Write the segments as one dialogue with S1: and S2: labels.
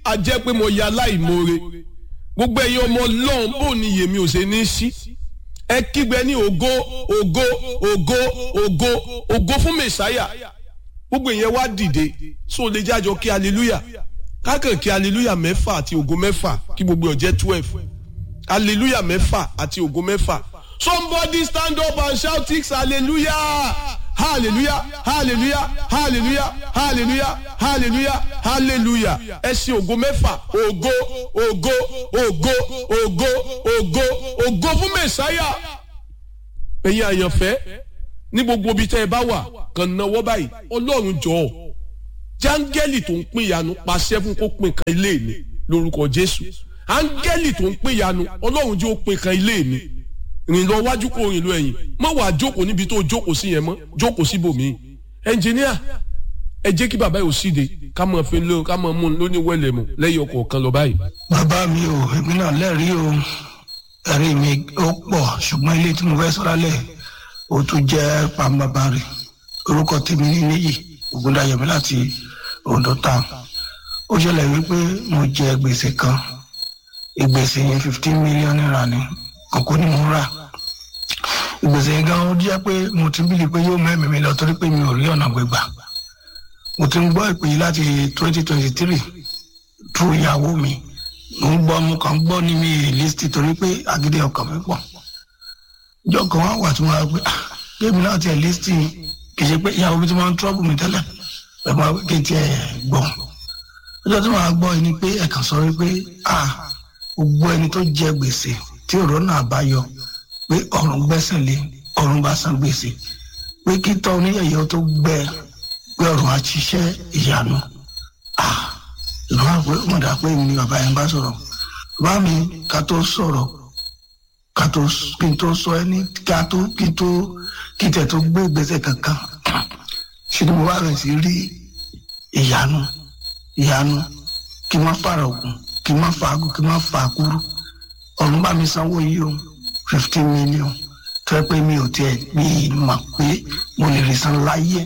S1: a jẹ́ pé mo ya aláìmoore gbogbo ẹ̀yin ọmọ ọlọ́run bò ní yèmí ò ṣe ní sí ẹ kígbe ní ògo ògo ògo ògo ògo fún mẹ̀sáyà gbogbo ìyẹn wá dìde so lè jájọ kí hallelujah kákan kí hallelujah mẹ́fà àti ògo mẹ́fà kí gbogbo ọ̀jẹ́ twelve hallelujah mẹ́fà àti ògo mẹ́fà somebody stand up and shout six hallelujah hallelujah hallelujah hallelujah hallelujah hallelujah hallelujah ẹ ṣe ògo mẹ́fà ògo ògo ògo ògo ògo ògo fún mẹ̀sáyà ẹ̀yin àyànfẹ́ ní gbogbo ibi tẹ́ ẹ bá wà kàn náwó báyìí ọlọ́run jọ̀ọ́ jáńgẹ́lì tó ń pín ìyanu pàṣẹ fún kó pín kan ilé mi lórúkọ jésù áńgẹ́lì tó ń pín ìyanu ọlọ́run jẹ́ ó pín kan ilé mi rìn lọ wájú kó rìn lọ ẹ̀yìn má wàá jókòó níbi tó jókòó sí yẹn mọ́ jókòó síbòmíì ẹnjìníà ẹ jẹ́ kí bàbá yóò síde ká mọ̀ fi lé ká mọ̀ mú un lóní wẹ̀lẹ̀ mu lẹ́yìn ọkọ̀ kan lọ báyìí.
S2: bàbá mi ò èmi náà lẹ́rìí o ẹ̀rí mi ó pọ̀ ṣùgbọ́n ilé tí mo fẹ́ sọ́ra lẹ̀ ó tún jẹ́ pàmbàbà rẹ̀ orúkọ tèmi ní níyì ògúndàyẹmí láti Ondo town ó ṣẹlẹ̀ wípé mo jẹ gbèsè kan ìgbèsè yẹn fifteen million naira ni kòkó ni mo rà ìgbèsè yẹn gan ó jẹ́ pé mo ti bílí pé yóò mẹ́mí mi lọ torí pé mi ò rí ọ̀nà gbégbà mo ti ń gbọ́ ìpè yìí láti twenty twenty three tú ìyàwó mi mo ń gbọ́ mo kàn ń gbọ́ ní mi lísítì torí pé agídí ọkàn mi pọ̀ ìjọ kan wá wà tí mo rà pé géèmì náà tiẹ̀ lísítì kì í ṣe pé ìyàwó mi ti máa ń trọ́bù mi tẹ́lẹ̀ ẹ̀ máa kí n tiẹ̀ gbọ́ ọjọ́ tí màá gbọ́ ni pé ẹ̀kan sọ wípé ah gbogbo ẹni tó jẹ gbèsè tí ọ̀rọ̀ náà bá yọ pé ọ̀run gbẹ́sẹ̀ lé ọ̀run bá san gbèsè pé kí tọ́ oníyẹ̀yẹ́ tó gbẹ pé ọ̀run á ṣiṣẹ́ ìyanu ah ìlú wa pé wọ́n dà pé èmi ni bàbá yẹn bá sọ̀rọ̀ bàbá mi ká tó sọ̀rọ̀ ká tó kí n tó sọ ẹni ká tó kí n tó kí n tẹ̀ tó gbé ìgbésẹ̀ kankan ṣe ni mo wá rẹ̀ sí rí ìyanu ìyanu kí n má fara ògùn kí n má fa agùn kí n má fa àkúrú ọ̀run bá mi sanwó yìí o fifteen million tó yẹ pé mi ò tiẹ̀ mi mà pé mo lè rí san láyé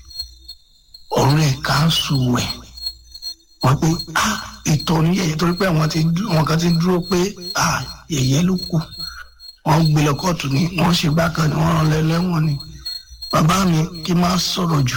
S2: ọ̀run rẹ̀ ká ń sùn wẹ̀ wọ́n pé ah ìtọ́ ní yẹ̀yẹ́ torí pé àwọn kan ti dúró pé ah yẹ̀yẹ́ ló kù wọ́n gbé lọ kóòtù ni wọ́n ṣe bákan ni wọ́n rán lẹ́lẹ́wọ̀n ni bàbá mi kí n má sọ̀rọ̀ jù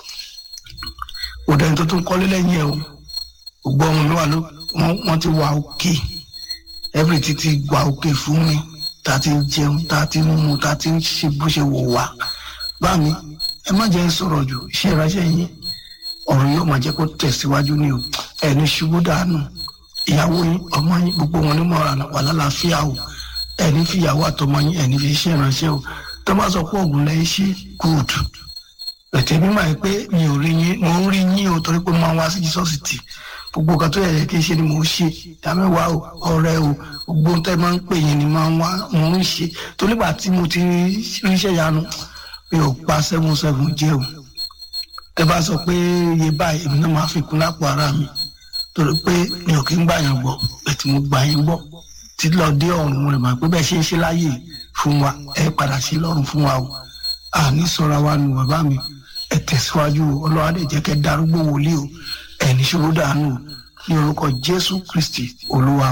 S2: òdà tó tún kọ́lé lẹ́yìn ẹ̀ o gbogbo ọmọ mi wà ló wọ́n ti wà òkè everything ti wà òkè fún mi tá a ti ń jẹun tá a ti ń mu tá a ti ń ṣe bó ṣe wò wá bá mi ẹ má jẹ́ ń sọ̀rọ̀ jù iṣẹ́ ìránṣẹ́ yín ọ̀rọ̀ yóò máa jẹ́ kó tẹ̀síwájú ní o ẹni ṣubú dànù ìyàwó yín ọmọ yín gbogbo wọn ní mọ̀ràn wà lálàáfíà o ẹni fi ìyàwó àtọmọ yín ẹni fi iṣẹ́ ìránṣẹ́ o tó bá sọ pé ògùn lẹ́yìn ṣe gúùdù ẹ̀tẹ̀ mi máa ń pé mi ò rí yín mo ń rí yín o torí pé mo máa ń wá sí jísọ́sì tì gbogbo nǹkan tó yẹ kí n ṣe ni mo ń ṣe ìdámẹ́wàá o ọ̀rẹ́ o gbogbo ohun tẹ́ máa ń pè yín ni máa ń wá mo ń ṣe torí gbà tí mo ti ríṣẹ́ yanu mi ò pa seven seven jẹ́ o tẹ́ bá sọ pé iye báyìí èmi náà máa fi kún lápò ara mi torí pé mi ò kí ń gbà yàn gbọ́ bẹ́ẹ̀ mo gbà yín gbọ́ títí lọ dé ọ̀run rẹ̀ máa pé bẹ́ẹ̀ ṣe ń ṣe láàyè fún wa ẹ padà sí lọ́run fún wa o àní sọ̀rọ̀ wa nù bàbá mi ẹ tẹ̀síwájú ọlọ́wà lè jẹ́ kẹ́ darúgbó wòlíì o ẹ̀ ní ṣòro dànù ní orúkọ Jésù Kristi Olúwa